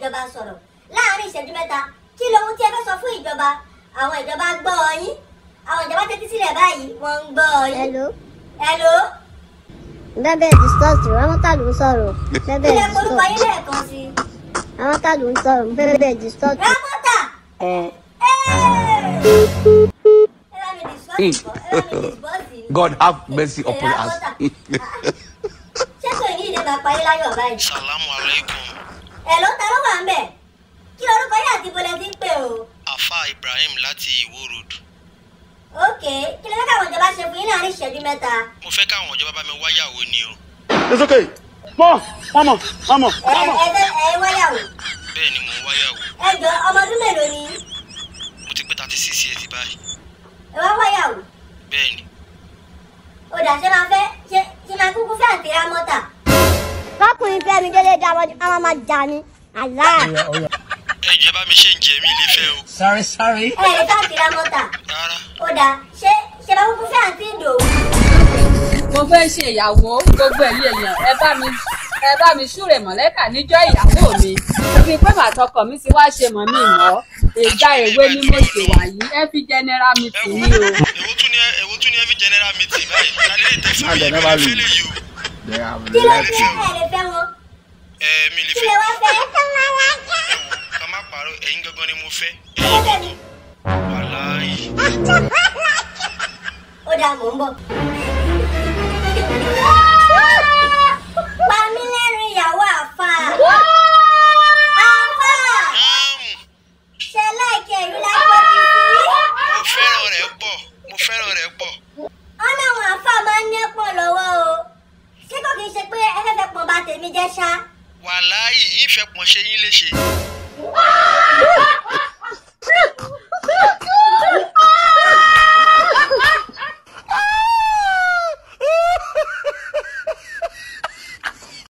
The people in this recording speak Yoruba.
ìjọba sọ̀rọ̀ láàárín ìṣẹ́jú mẹ́ta kí lohun tí ẹ fẹ́ sọ fún ìjọba àwọn ìjọba gbọ́ ọ yín àwọn ìjọba tẹ́tí sílẹ̀ báyìí wọ́n ń gbọ́ ọ yín. Hello. Hello. Bẹ́bẹ̀ discuss àwọn tá ló ń sọ̀rọ̀. Bẹ́bẹ̀ ilé korúkọ yín discuss lẹ́ẹ̀kan sí i. àwọn tá ló ń sọ̀rọ̀. Bẹ́bẹ̀ discuss. rámọ́tà. Ẹ ẹ bá mi discuss ìkọ́ ẹ bá mi discuss yìí. God have mercy upon us. ṣé kò ní ìdè máa parí láyọ̀ báyìí. salamu alaikum ẹ ló ta ló wà ń bẹ̀ kí lorúkọ yín àti ibo lẹ ti ń pè o. afa ibrahim láti ìwó road ok kí ló fẹ́ káwọn ìjọba ṣe fún yín láàrin ìṣẹ́jú mẹ́ta. mo fẹ́ káwọn ìjọba bá mi wáyàwó ni o It's okay. Mom, mama, mama, ẹ mama. ẹ fẹ́ ẹ wáyàwó. bẹ́ẹ̀ ni mò ń wáyàwó ẹ jọ ọmọ ọdún mélòó ni mo ti pé thirty six years báyìí ẹ wá wáyàwó. bẹ́ẹ̀ ni ó dà ṣe máa fẹ́ ṣe ṣe máa kúkú fẹ́ àǹtí rámọ́tà. Tọkùnrin fẹ́ mi délé dá wọn àwọn máa jà ní. Àlá. ẹ jẹ́ bá mi ṣe ń jẹ mí ilé fẹ́ o Sorry, sorry. ẹ lè fẹ́ àǹtí rámọ́tà. rárá ó dà ṣe ṣe máa kúkú fẹ́ àǹtí ìdòwú. mo fẹ́ ṣe ìyàwó gbogbo ẹ̀yin èèyàn ẹ bá mi ẹ bá mi súre mọ̀lẹ́kà níjọ́ ìyàwó mi fi pé màtọkọ mi ti wá ṣe mọ̀ mí mọ́ ìgbà èwe ni mo ṣe wà yìí ẹ fi general ẹ meeting wo ní o. èwo tún ni èwo tún ni every general meeting báyìí ìyáálé lè tẹ fún mi And they mi never lè fẹ́ leave. lè yìí o They have kí ló left dé ẹ lè fẹ́ wọn. ẹ mi lè kí fẹ́ lè wá fẹ́. ẹ wò ká má parọ́ ẹ̀yin gangan ni mo fẹ́ ẹ ẹ̀yin fẹ́ mi. gangan wàláyé ó dà mò ń bọ̀. pa mí lẹ́rìn ìyàwó àfà. àfà Áàmù, ṣe láìkí ẹ̀rí láìpẹ́ ti sí. mo fẹ́ràn rẹ̀ pọ̀ mo fẹ́ràn rẹ̀ pọ̀ ọ̀nà àwọn àfà máa ń ní pọ̀ lọ́wọ́ o. ṣé kò kí n ṣe pé ẹ fẹ́ fẹ́ pọ̀ bá tèmi jẹ́ ṣá. wàláyé ìfẹ́ pọ̀ ṣe yín léṣe